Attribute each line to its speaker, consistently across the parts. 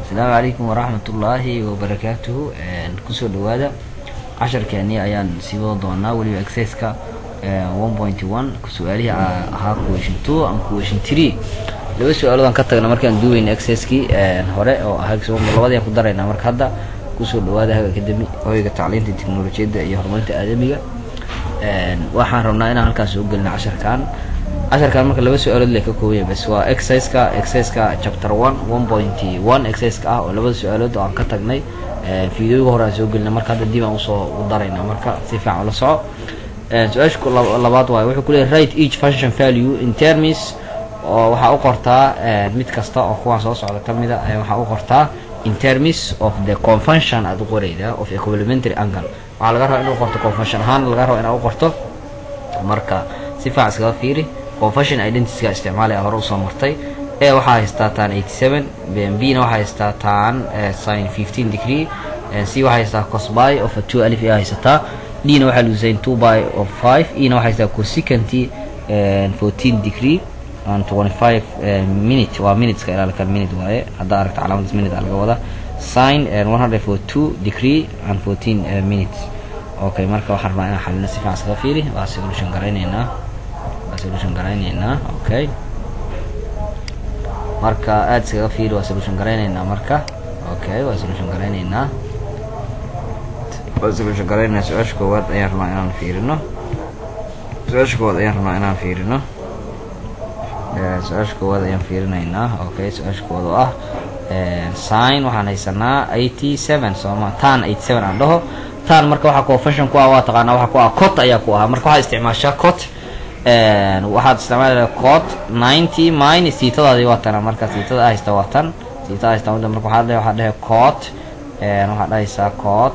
Speaker 1: asalaamu calaykum waraxmat ullaahi wabarakaatuhu kusoo dhawaada casharkeeni ayaan sii wada doonaa weliba exerciska one point one su-aalihii ahaa question two and question three laba su-aaloodaan ka tagna markaan duweyna exerciskii hore oo ahaa labadii ku daraynaa marka hadda kusoo dhawaada haga academy hoyga tacliinta teknolojiyadda iyo horumarinta aadamiga waxaan rabnaa inaan halkaas soo gelina casharkan casharkan marka laba su-aalood le ka koobaya bas waa exerciseka exerciseka chapter one one point one exerciseka ah oo labada su-aalood oo aan ka tagnay fideoga hore aan soo gelina marka hadda dib aan usoo u darayna marka si fiican ula soco su-aasha labaad waayo wuxuu kuleeyahy right each function value in terms oo waxaa u qortaa mid kasta oo kuwaan soo socda kamida waxaa u qortaa in terms of the convention aad u qorayda of a complementary angle waxaa laga rabaa inuu qorto convention ahaan laga raba inaa u qorto marka si fiican iskaga fiiri convention identityga isticmaalaya hore usoo martay e waxaa haystaa tan eighty seven b na waxaa haystaa tan sin fifteen degree c waxaa haystaa cosby of a two alif ayaa haysataa d na waxaa luusayn two by of five e na waxaa haystaa cosicanty fourteen degree and twenty five minute waa minuteska ilaalkan minute waaye haddaa aragta calaamadaas minute aa laga wadaa sin one hundred for two degree and fourteen minutes okay marka waxaan rabaa inaan xalino si fiican iskaga fiiri waa solution garayneynaa waa solution garayneynaa okay marka aada iskaga fiiri waa solution garayneynaa marka okay waa solution garayneynaa waa solution garayneynaa su-aasha koowaad ayaan rabaa inaan fiirino su-aasha koowaad ayaan rabaa inaan fiirino su-aasha koowaad ayaan fiirinaynaa okay su-aasha koowaad oo ah sign waxaan haysanaa eighty seven sooma tan eighty seven aan dhaho tan marka waxaa convention ku ah waa taqaanaa waxaa ku ah cot ayaa ku ahaa marka waxaa isticmaashaa cot waxaad isticmaalaya cot ninety minus siitadaadi waa tana marka siitada haysta waa tan siitada haysta mudda marka waxaa dhahay waxaa dhahay cot waxaa dhahaysaa cot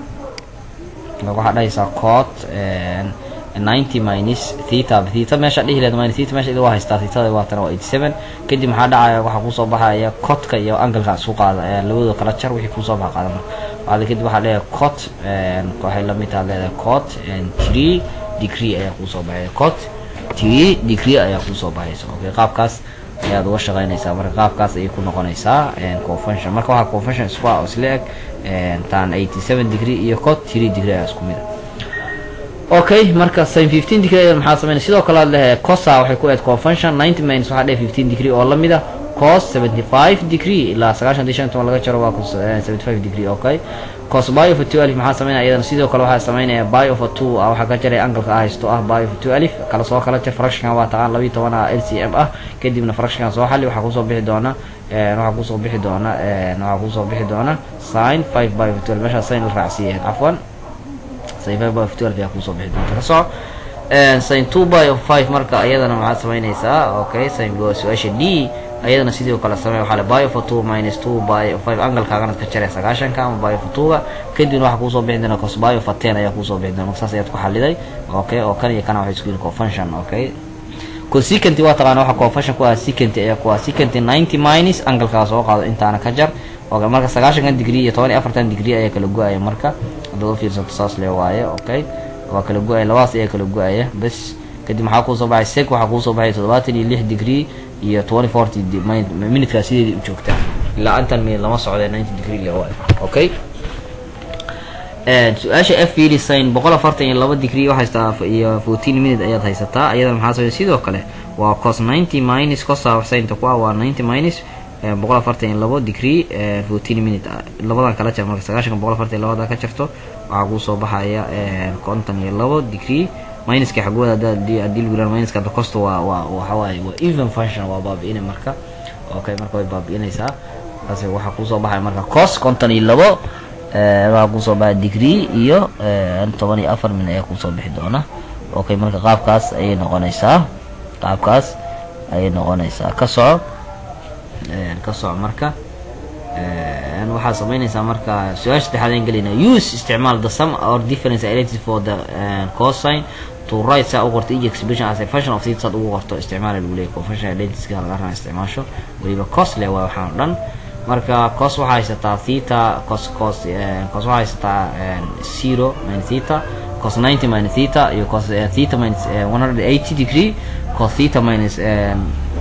Speaker 1: waxaa dhahaysaa cot ninety minus theta theta meesha dhihi leed minus theta meesha waa haystaa thetada waa tana waa eighty seven kadib maxaa dhacaya waxaa kusoo baxaya cotka iyo angalka isku qaada labadooda kala jar wixii kusoo baxa qaada marka waxaad kadib waxaa leeyahay cot waxay lamid taha leedahay cot three degree ayaa kusoo baxaya cot three degree ayaa kusoo baxaysa okay qaabkaas ayaad uga shaqaynaysaa marka qaabkaas ayay ku noqonaysaa convention marka waxaa convention isku ah oo isla eg tan eighty seven degree iyo cot three degree ayaa isku mid a okay marka sin fifteen degree maxaa sameynay sidoo kale aad lehe cosa waxay ku eed convention ninety minus waxaa dheh fifteen degree oo lamid a cos seventy five degree ilaa sagaashan di shan toban laga jaro waa seventy five degree okay cos by of a two alif maxaa sameynaya iyadana sidoo kale waxaa sameynaya by of a two waxaa ka jaray angalka ah haysto ah by of a two alif kala soo kala jar fractionkan waa taqaan labiiyo toban ah l c m ah kadibna fractionkan soo xali waxaa kusoo bixi doona waxaa kusoo bixi doona waxaa kusoo bixi doona sin five by of a two alif meeshaa sin la raacsiiyahay cafwan sin five by of two alif ayaa kusoo bixi doonta ka soco sin two by of five marka iyadana maxaad samaynaysaa okay sin su-aasha d ayadana sidoo kale samey waxaa le by of a two minus two by of five angalkaagana ka jaree sagaashanka ama by of a two-ga kadibna waxaa kuusoo bixi doona cos by of a ten ayaa kuusoo bixi doona marka saas ayaad ku xaliday okay oo kan iyo kana waxay isku yihin convention okay consequenty waa taqaana waxa convention ku ah sequenty ayaa ku ah sequenty ninety minus angalkaa soo qaado intaana ka jar okay marka sagaashankan degree iyo toban iyo afartan degree ayaa kala go-aya marka haddaad ufiirsato saas le waaye okay waa kala go-aya labadaas ayaa kala go-aya bas kadib maxaa kuusoo baxay sec waxaa kuusoo baxay toddobaatan iyo lix degree iyo twenty forty minutekaa sideedii u joogtaa ilaa intan minute lama socda ninety degree le waayo okay su-aasha f fiiri sin boqol afartan iyo laba degree waxaa haystaa iyo fourteen minute ayaad haysataa iyadana maxaa samey sidoo kale waa cos ninety minus cosa sinta ku ah waa ninety minus boqol afartan iyo labo degree fourteen minute labadan kala jar marka sagaashanka boqol afartan iyo labada ka jarto waxaa kuusoo baxaya konton iyo labo degree minuska xagooda hadii lagu yirahdo minuska hadda costa waa waa waxawaaye waa even function waa baabi'inay marka okay marka way baabi'inaysaa taas waxaa kusoo baxaya marka cos konton iyo labo waxaa kusoo baxaya degree iyo toban iyo afar min ayaa kusoo bixi doona okay marka qaabkaas ayay noqonaysaa qaabkaas ayay noqonaysaa ka soco ka soco marka waxaa sameynaysaa marka su-aasha saddexaad aan gelayna use isticmaal the sum or difference identity for the cosine to right saa u qorto each expression as a function of theta saad ugu qorto isticmaala lagu leeyahy convention identity laga rabaa isticmaasho weliba cos le waa waxaan o dhan marka cos waxaa haysataa theta cos cos cos waxaa haysataa zero minus theta cos ninety minus theta iyo cos theta minus one hundred eighty degree cos theta minus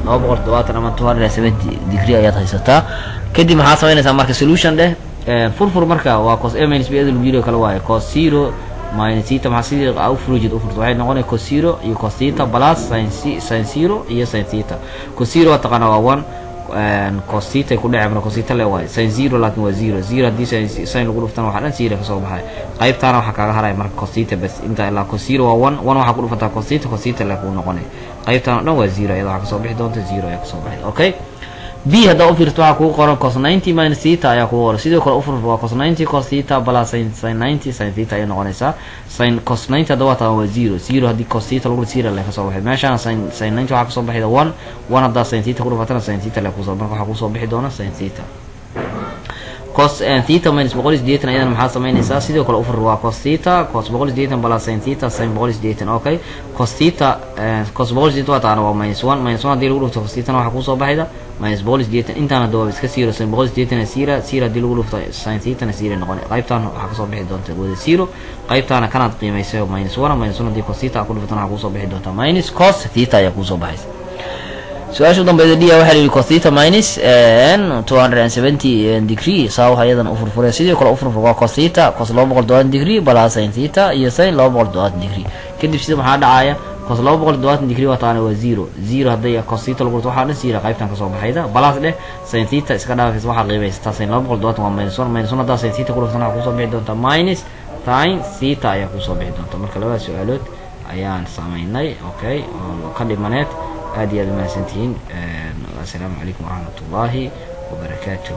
Speaker 1: laba boqol toddobaatan ama two hundred and seventy degree ayaad haysataa kadib maxaad samaynaysaa marka solution dheh furfur marka waa cos a minus b eda lagu yiri oo kale waaye cos zero minus theta maxaa sidii aa u furujid u furto waxay noqonaya cos zero iyo cos theta plus sin sin zero iyo sin theta cos zero waa taqaana waa one cos theta ay ku dhece marka cos theta le waaye sin zero laakin waa zero zero haddii sin sin lagu dhuftana waxaa dhan zero kasoo baxay qaybtaana waxaa kaaga haraya marka cos theta bas inta ilaa cos zero waa one one waxaa ku dhufataa cos theta cos theta le kuu noqonay qaybtaan o dhan waa zero iyada waxaa kasoo bixi doonta zero ayaa kasoo baxay okay b haddaa ufiirto waxaa kugu qoran cos ninety minus theta ayaa kugu qoran sidoo kale ufur waa cos ninety cos theta plus sin sin ninety sin theta ayay noqonaysaa sin cos ninety hadda waa taa waa zero zero haddii cos theta lagu zero le kasoo baxay meeshaana sin sin ninety waxaa kasoo baxayda one one haddaa sin theta ku dhufatana sin theta le kusoo marka waxaa kusoo bixi doona sin theta cos theta minus boqol iyo sideetan ayadana maxaa samaynaysaa sidoo kale ufur waa cos theta cos boqol iyo sideetan plus sin theta sin boqol iyo sideetan okay cos theta cos boqol iyo sideetan waa taana waa minus one minus one haddii lagu dhufto cos thetana waxaa kusoo baxayda minus boqol iyo sideetan intaan hadda waa iska zero sin boqol iyo sideetan sira sira haddii lagu dhufto sin thetana sira noqon qaybtaan waxaa kasoo bixi doonta wada zero qaybtaana kanaad qiimaysay minus one minus one haddii cos theta ku dhuftana waxaa kusoo bixi doonta minus cos theta ayaa kusoo baxaysa su-aasha udambeyda d waxaa la yihi cos theta minus two hundred and seventy degree saa waxa iyadan ufurfuraya sidoo kale ufurfur waa cos theta cos laba boqol todobaatan degree balaa sin theta iyo sin laba boqol todobaatan degree kadib sida maxaa dhacaya cos laba boqol todobaatan degree waa taana waa zero zero hadday cos theta lagu dhurto waxaa dhan zero qaybtan kasoo baxayda balaas dheh sin theta iska dhaafaysa waxaa qiimaysataa sin laba boqol todobaatan waa minus one minus one haddaa sin theta ku dhuftana waxaa kusoo bixi doonta minus sin theta ayaa kusoo bixi doonta marka labada su-aalood ayaan samaynay okay oo ka dhimaneed aad iyo aad umahadsantihiin assalaamu calaykum waraxmat ullaahi wabarakaatu